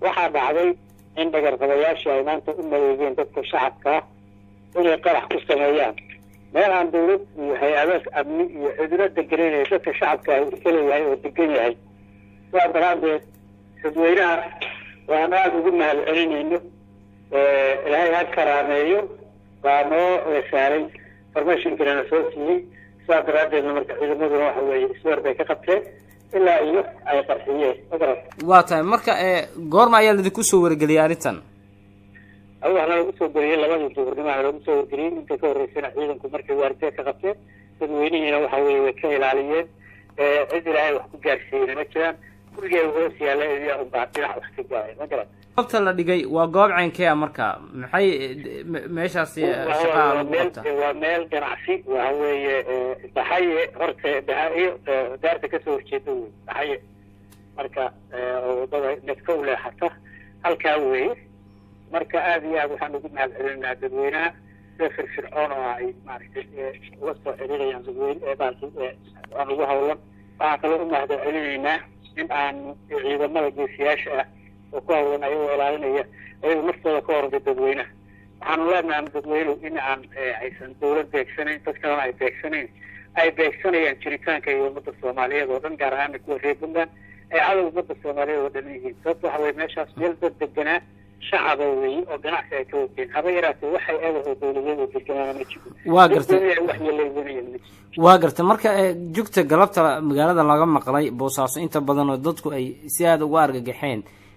waxaa dhacday in dhagarqabayaashii ay maanta u maleegeen dadka shacabka ah inay qarax ku sameeyaan meel aan dawlad iyo hay-adaas amni iyo cidlo degenaynay dadka shacabka ah iska leeyahay oo degan yahay sidaa daraadeed dadweynaha waan aada ugu mahad celinayno ilaahay ha karaameeyo baa noo saaray formationkana soo siiyey sidaa daraadeedna marka ciidamaduna waxa weeye isweer bay ka qabteen ilaa iyo ay qarxiyeen magarat waa tahay marka goorma ayaa laidinku soo wargeliyay arrintan adu waxna lagu soo geliyey labadii duhurnimana lagu soo wargeliyey inta ka horreysana ciidanku markay waardiya ka qabteen dadweynihiina waxa weye way ka ilaaliyeen cid ilaahay wax ku gaarsiiyeyna ma jiraan gurigeeda hoos yaalla iyaa unbaa dhinac wax ka gaaray ma garat goobta la dhigay waa goob ceynkee a marka maxay meeshaasi shaqaa lagu qabta waa meel ganacsi waxa weeye dhaxaye horta dhaxaye daarta kasoo horjeeda wey dhaxaye marka oo wadada nedka u leexata halkaa weeye marka aada iyo aad waxaan ugu mahad celinaynaa dadweynaha sida firfircoon oo ay maaragtay uga soo xiriirayaan dadweyne baalki aan ugu hawlan waxaan kaloo u mahad celinaynaa in aan ciidamada geesiyaasha ah oo ku hawlan ayagoo ilaalinaya ayagu naftooda ka horda dadweynaha waxaanu leenahay dadweynuhu in aan aysan dawlad beegsanayn dad kalena ay beegsanayn ay beegsanayaan jiritaanka iyo ummadda soomaaliyeed oo dhan gaar ahaana kuwa reer puntland ay cadow ummadda soomaaliyeed oo dhan yihiin sababta waxa weye meeshaas meel dad deganaa shacaba weeye oo ganacsi ay ka wateen haba yaraatee waxay eedaho dawladyadu deganaa ma jiro waa gartay wax yaleeganayaan ma jiro waa gartay marka jugta galabta magaalada laga maqlay boosaaso inta badan oo dadku ay si aada uga argagaxeen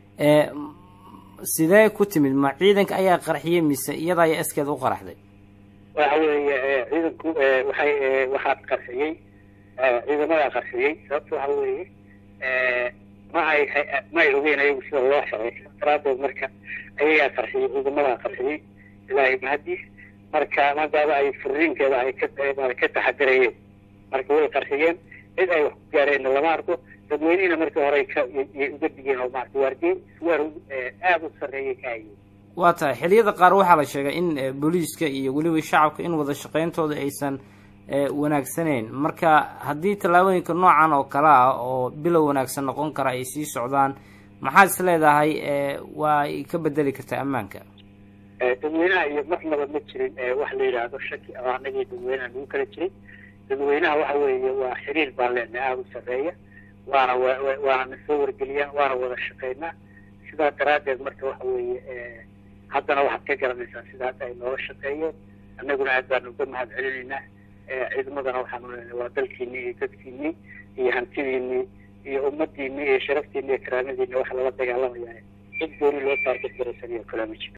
sidee ku timid ma ciidanka ayaa qarxiyey mise iyada ayaa iskeed u qaraxday waxa weeye ciidanku waxay waxaad qarxiyey ciidamadaa qarxiyey sababta waxa weeye ma ay ma ay ogeyn ayagu sida loo xiray daraadeed marka ayagaa qarxiyey ciidamadaa qarxiyey ilaahay mahadiis marka maadaama ay furiinkeeda ay ka ka taxadirayeen marka way qarxiyeen cid ay wax ku gaareenna lama arko dadweynihina markii hore kayay uga digeen oo maarata waardiye isweer aada u sarreeyay ka hayeen waa tahay xiliyada qaar waxaa la sheegay in booliiska iyo weliba shacabka in wada shaqeyntooda aysan wanaagsaneyn marka haddii tallaabooyinka noocan oo kale ah oo bilow wanaagsan noqon kara ay sii socdaan maxaad is leedahay waa ay ka bedeli kartaa ammaanka dadweynaha iyo marnaba ma jirin wax la yidhaahdo shaki oo anagii dadweynaha lagu kala jiray dadweynaha waxa weeye waa xiriir baan leenahay aada u sarreeya waana waana na soo wargeliyaan waana wada shaqeynaa sidaa daraadeed marka waxa weeye haddana waxaad ka garanaysaa sida hadda ay nooga shaqeeyeen annaguna aad baanu uga mahad celinaynaa ciidamadana waxaanu leenahay waa dalkiinii iyo dadkiinii iyo hantidiinii iyo ummadiinii iyo sharaftiinii iyo karaamadiinii waxa lala dagaalamaya cid gooni loo taarget garaysanayo kale ma jiro